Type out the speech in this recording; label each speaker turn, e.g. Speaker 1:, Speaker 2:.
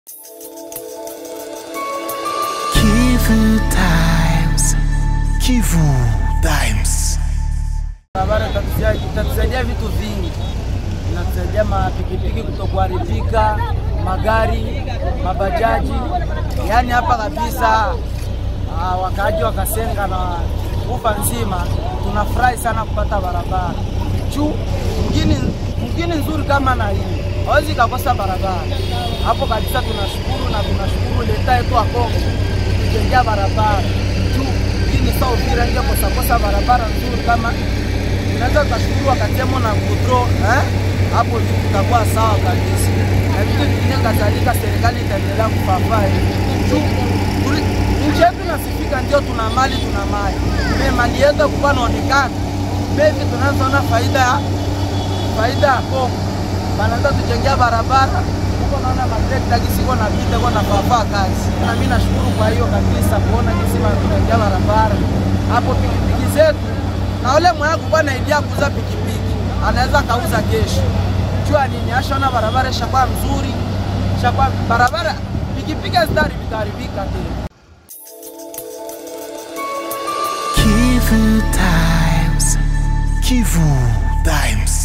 Speaker 1: Kivu Times. Kivu Times.
Speaker 2: Barabara itatusaidia vitu vingi, inatusaidia mapikipiki kutokuharibika, magari, mabajaji. Yaani hapa kabisa ah, wakaaji wa Kasenga na ufa nzima tunafurahi sana kupata barabara juu mgini, mgini nzuri kama na hii hawezi kakosa barabara hapo kabisa. Tunashukuru na tunashukuru leta yetu wa Kongo kutujengea barabara juu mgini sa Uvira ndio kosakosa barabara nzuri kama tunaweza tukashukuru wakatemo na kudro eh? hapo ndio tutakuwa sawa kabisa, na vitu vingine kadhalika, serikali itaendelea kufafaa juu tuli- nchi yetu nasifika, ndio tuna mali tuna mali me mali yetu kuwa naonekana bevi, tunazoona faida ya faida ya Kongo, banaanza tujengea barabara huko, naona matrekta kisiko na vita kwa nafafaa kazi, na mimi nashukuru kwa hiyo kabisa, kuona kisi wanatujengea barabara hapo pikipiki zetu na ule mwenye kukuwa na idea kuuza pikipiki anaweza kauza kesho. Jua nini? Ashaona barabara ishakuwa mzuri, ishakuwa barabara, pikipiki hazitaribika haribika tena.
Speaker 1: Kivu Times. Kivu Times.